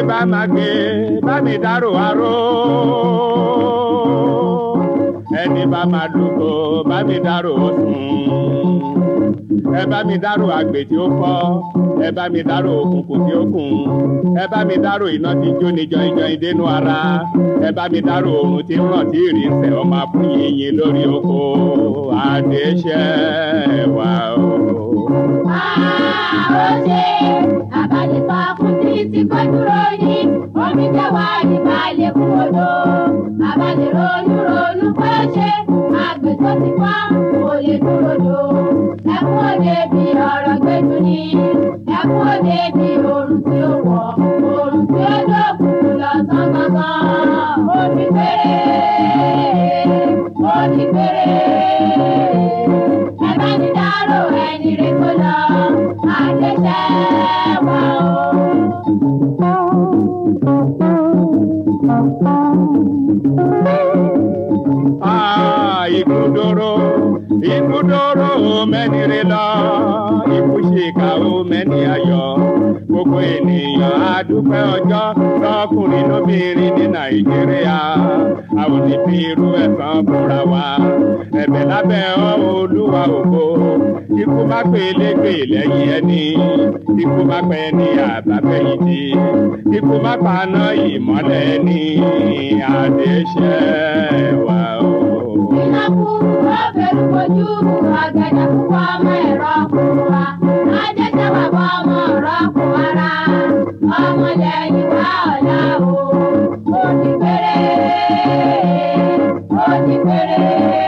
bá máa gbé bá mi dárò aró ẹni bá máa dúró bá mi dárò sùn ẹ bá mi dárò àgbè tí ó fọ́ ẹ bá mi dárò òkùnkùn tí ó kùn ẹ bá mi dárò iná tí jó ní jọyìnjọyìn dénú ara ẹ bá mi dárò oòrùn tí ń ràn tí ìrì ń sẹ ọmọ fún yìnyín lórí oko àdéṣẹ́ wà o. Àròṣe àbálẹ̀fọ́ fún títí kọ́ dúró ní omi jẹ́wà nípa lẹ́kùn odò. Àbálẹ̀ ronú ronú pé ó ṣe àgbẹ̀ tó ti fọ́ kò lè dúró dò. Ẹkún òde bí ọ̀rọ̀ gbẹ́dùn ní. Ẹkún òde bí oòrùn tí ó wọ̀. Oòrùn tí ó dókun lọ sán gangan. Ó ní péré. Ó ní péré. Ẹ bá ní dárò ẹni rẹ̀ kó lọ. Àdéṣẹ́ wà o. Ah, ikudoro ikudoro mẹ́nire lọ ìkúṣèkà ó mẹ́ni ayọ̀ gbogbo ènìyàn á dúpẹ́ ọjọ́ lọ́kùnrin lóbìnrin ní nàìjíríà àwọn onífi irú ẹ̀sán fúnra wa ẹ̀bẹ̀ lábẹ́ ọ olúwa ògo ikú má pé légbè lẹ́yìn ẹni ikú má pẹ́ ní àbábẹ́yìntì ikú má paná ìmọ́lẹ̀ ní àdéṣẹ́ wa o. Ìnákú ọ̀bẹ̀rù kojú ọ̀gẹ̀dẹ̀ púpọ̀ ọmọ ẹ̀rọ kò wá. Adéṣẹ́ wà bọ́ ọmọ ọ̀rọ̀ kò ara. Ọmọ lẹ́yìn wá ọ̀la o. Ó ti péré. Ó ti péré.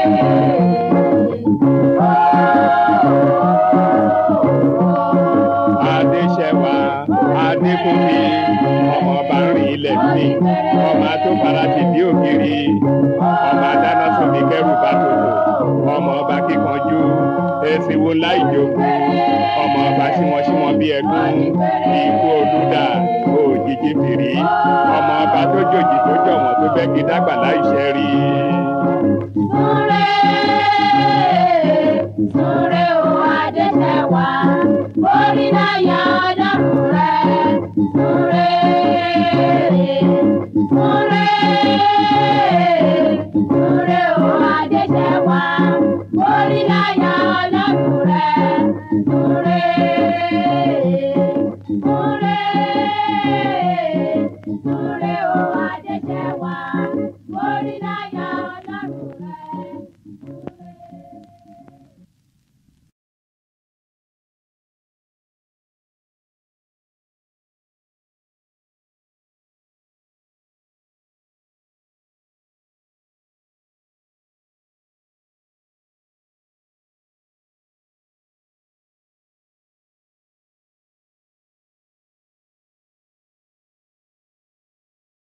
Adéṣẹ́wà Adékúnmi ọmọ ọba rìn ilẹ̀ sí ọmọ àtòkàrà ti bí ògiri ọmọ adáná sómi kẹrù bá tòlò ọmọ ọba kíkanjú èsìwò láìjókòó ọmọ ọba símọ́símọ́ bí ẹ̀gún ikú olúdà òjijì fìrí ọmọ ọba tó jòjì tó jọ̀wọ́n tó bẹ́ kí dágbà láìṣẹ́ rí. Súré, súré o Adéṣẹ́ wá, orí láyà ọlọ́run rẹ̀. Súré, súré.